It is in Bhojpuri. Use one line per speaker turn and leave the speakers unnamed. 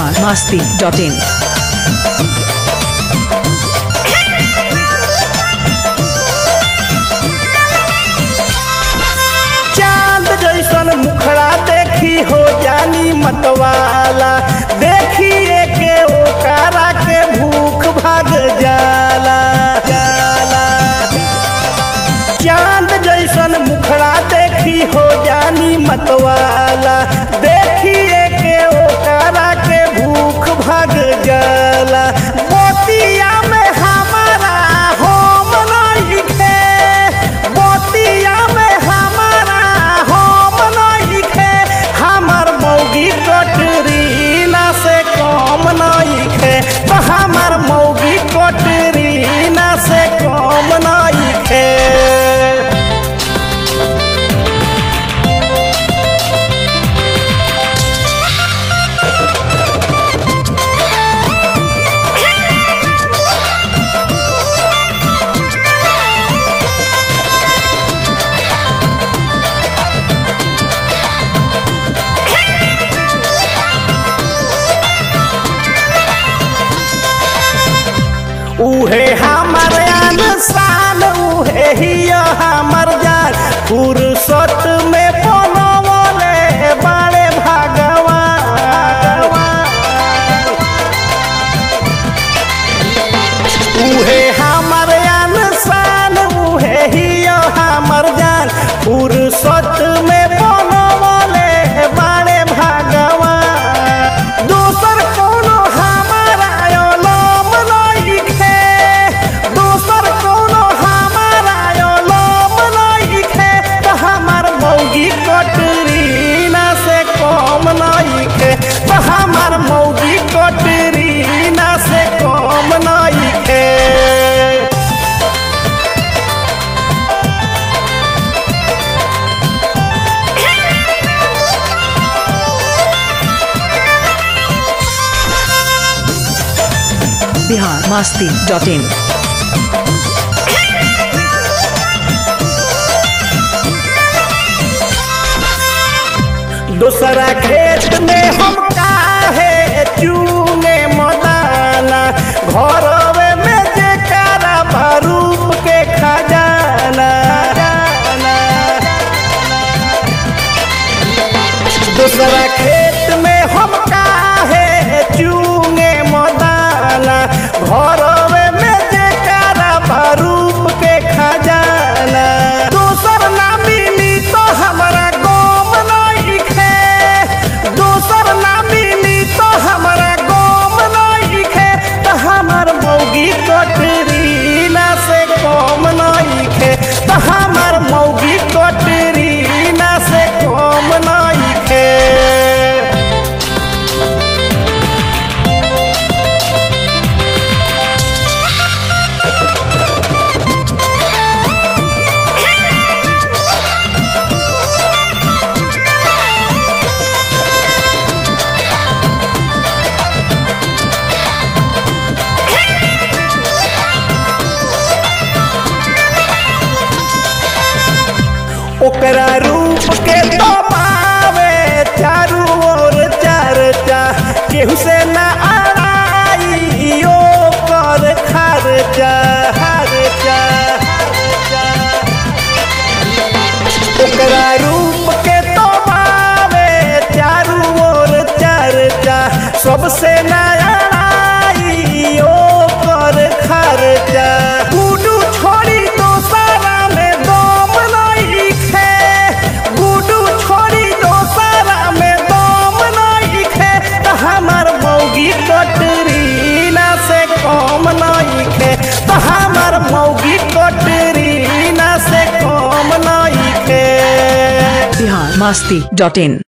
बिहार मस्ती डॉट इन
चांद जैसन मुखड़ा देखी हो जानी मतवाला देखिए के ओकरा के भूख भाग जाला जाला चांद जैसन मुखड़ा देखी हो जानी मतवाला देखिए के ओकरा के भूख भाग जाला मोतिया में हमारा होम नहीं खे मोतिया में हमारा होम नहीं खे हमर मौगी कटरीना से कम नहीं खे तो हमर मौगी कटरीना से कम नहीं खे उहे हमर इंसान उहे ही हमर जान फुर्सत में बनवले बाड़े भगवान उहे हमर इंसान उहे ही हमर जान फुर्सत में बनवले बाड़े भगवान दोसर कोनो हमारा ओलम नइखे दोसर कोनो हमारा ओलम नइखे त हमर मौगी कटरीना से कम नइखे त हमर मौगी कटरीना से कम नइखे
बिहार मस्ती डॉट इन
दूसरा खेत में हम काहे चूने मदाना घरवे में जे कारा बारूप के खजाना दूसरा खेत में हम काहे चूने मदाना घरवे में जे कारा बारूप के खजाना दोसर ना मिली तो हमरा गम नहीं खे दोसर ना मिली तो हमरा गम नहीं खे तो हमर मौगी कटरीना से कम नहीं खे तो हमर मौगी कटरीना से कम नहीं खे ओकरा रूप के तो पावे चारू ओर चर्चा केहू से ना आड़ाई ओ कर खर्चा खर्चा ओकरा रूप के तो पावे चारू ओर चर्चा सबसे ना आड़ाई ओ कर खर्चा गुडू छोड़ी दोसरा में दम नहीं खे गुडू छोड़ी दोसरा में दम नहीं खे तो हमर मौगी कटरीना से कम नहीं खे तो हमर मौगी कटरीना से कम नहीं खे
बिहार मस्ती डॉट इन